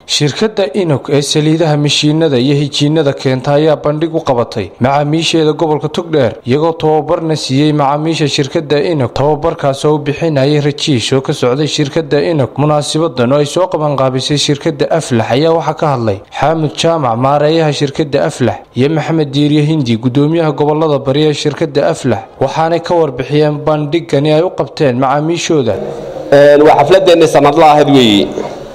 shirkadda inok ee saliidaha mishiinada iyo hijiinada keenta ayaa bandhig u qabatay macaamiisheeda gobolka togdheer iyagoo tababarna siiyey macaamiisha shirkadda inok tababarkaas oo u bixinayay rajiish oo ka socday shirkadda inok munaasibadan oo ay soo qabanqaabisay shirkadda aflax ayaa waxaa ka hadlay xaamud jaamac maareeyaha shirkadda aflax iyo maxamed diiriye hindi gudoomiyaha gobolada bari ee shirkadda aflax waxaanay ka warbixiyeen bandhigani ay u qabteen macaamiishooda waa xafladeenni sanadla ahayd weeyi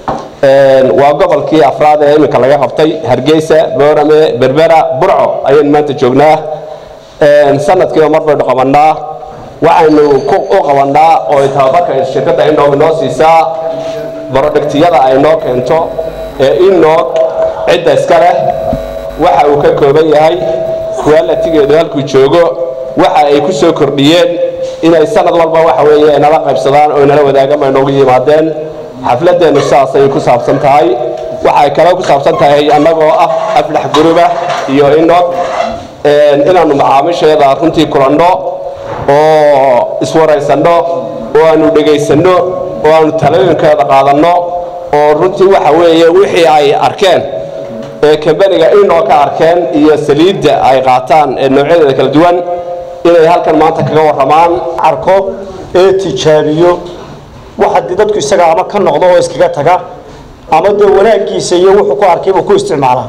waa gobolkii afraad ee iminka laga qabtay hargeysa boorame berbera burco ayaynu maanta joognaa sanadkiiba mar baynu qabannaa waxaynu u qabannaa oo tababarka shirkadda inoog inoo siisaa barodhigtiyada ay noo keento ee inoog cidda iska leh waxa uu ka kooban yahay kuwaalatigeedu halkuu joogo waxa ay ku soo kordhiyeen inay sanad walba waxa weeye nala qaybsadaan oo nala wadaagan bay noogu yimaadeen xafladeennu sidaasay ku saabsan tahay waxay kaloo ku saabsan tahay annagoo ah aflax guruba iyo inog inaannu macaamiisheeda runtii kulanno oo iswaraysanno oo aannu dhegaysanno oo aannu talooyinkeeda qaadanno oo runtii waxa weeye wixii ay arkeen ee kambaniga inoo ka arkeen iyo saliidda ay qaataan ee noocyadeeda kala duwan inay halkan maanta kaga warramaan arko ee tijaabiyo waxa dee dadku isaga ama ka noqdo oo iskaga taga ama dee wanaaggiisa iyo wuxuu ku arkay buu ku isticmaalaa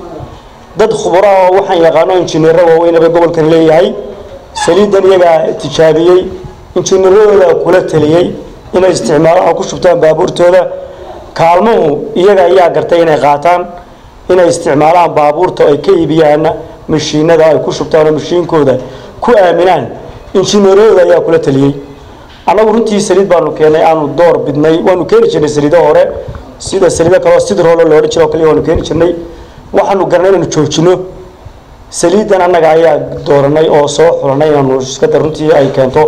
dad khuburo oo waxaan yaqaano injineero waaweynaba gobolkan leeyahay saliiddan iyagaa tijaabiyey injineeradooda kula taliyey inay isticmaalaha ku shubtaan baabuurtooda kaalmuhu iyaga ayaa gartay inay qaataan inay isticmaalaan baabuurta ay ka iibiyaana mashiinada ay ku shubtaan oo mashiinkooda ku aaminaan injineeradooda ayaa kula taliyey annagu runtii saliid baanu keennay aanu door bidnay waanu keeni jirnay saliido hore sida saliido kaleo sidroolo loodhan jiro kaliya waanu keeni jirnay waxaanu garanay inaanu joojino saliiddan annaga ayaa dooranay oo soo xulanay inaanu shirkadda runtii ay keento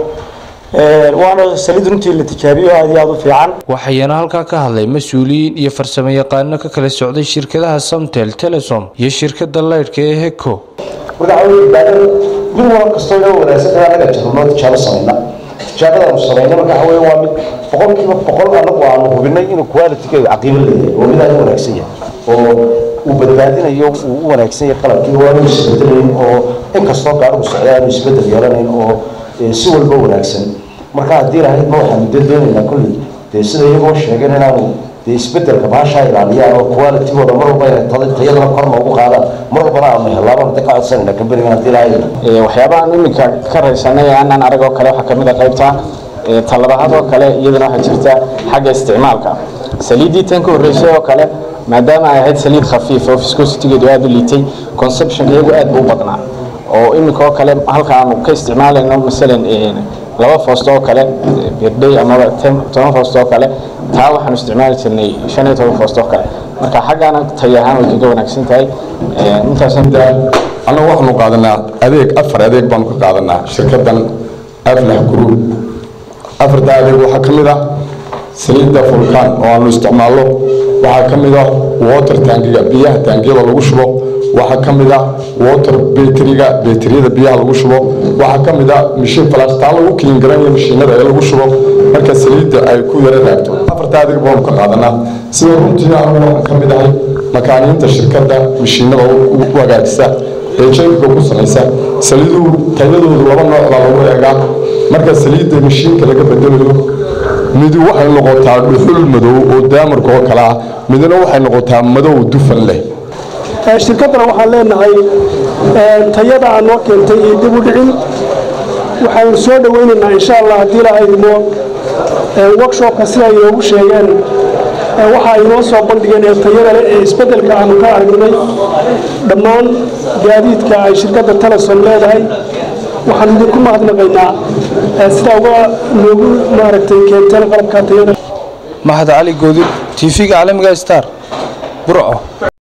waana saliid runtii la tijaabiyo aad iyo aad u fiican waxayana halkaa ka hadlay mas-uuliyiin iyo farsamo yaqaano ka kala socday shirkadaha samtel telesom iyo shirkadda laydhka ee heko marka mid wala kastoo inoo wanaagsan anaga jirnoo tijaabo samayna tijaabadaanu samayna marka waxa wey waa mid boqolkiiba boqol anagu aanu hubinay inuu quality-geedu caqiibo leeyahay oo mid aad u wanaagsan yahay oo uu badbaadinayo uu u wanaagsan yahay qalabkii waanu isbedelayn oo inkastoo gaarigu socda aanu isbedel yeelanayn oo si walba wanaagsan marka haddii lahayd ma waxaanu dee doonaynaa kolley dee sida iyagoo sheegeen inaanu dee isbedelka baashaa ilaaliyaan oo qualitygooda mar walba inay tayadana kor noogu qaadaan mar walbana aanu helaabaan hadii ka codsanayna kambanigan haddii lahayd waxyaabahan iminka ka raysanay aanan arag oo kale waxaa kamid a qaybta talabahad oo kale iyadana waxaa jirta xagga isticmaalka saliiddii tan ka horreysay oo kale maadaama ay ahayd saliid khafiif oo viscositigeedu aada u liitay consumption iyagu aad buu u badnaa oo iminka oo kale halka aanu ka isticmaalayno masalan laba foosto oo kale birday amaba toban foosto oo kale taa waxaanu isticmaali jirnay shan iyo toban foosto oo kale marka xaggaana tay ahaan way kaga wanaagsan tahay annagu waxaanu qaadanaa adeeg afar adeeg baanu ka qaadanaa shirkaddan aflax group afarta adeeg waxaa ka mid ah saliidda fulkaan oo aanu isticmaalno waxaa ka mid ah water taangiga biyaha taangiyada lagu shubo waxaa ka mid ah water betriga betriyada biyaha lagu shubo waxaa ka mid ah mashiin falastaa lagu kiin garanayo mashiinada ee lagu shubo marka saliidda ay ku yara raagto afarta adeeg baanu ka qaadanaa sida runtii anu waxaan ka mid ahay makaaniinta shirkadda mashiinada u hagaajisa ee jeebka ku samaysa saliiduhu tayadoodu laba nooc baa lagu eegaa marka saliidda mashiinka laga bedelayo midi waxay noqotaa dhuxul madow oo daamarka oo kale ah midna waxay noqotaa madow dufan leh shirkaddana waxaan leenahay tayada aad noo keentay iyo dib u dhicin waxaynu soo dhowaynaynaa insha allah haddii lahaydmo workshopka sida ay noogu sheegeen waxa ay noo soo bandhigeen ee tayada leh ee isbeddelka aanu ka aragnay dhammaan gaadiidka ay shirkadda telesom leedahay waxaan idinku mahadnaqaynaa sidaa uga noogu maaragtay keenteen qalabka tayada mahad cali goodin tv-ga caalamiga star burco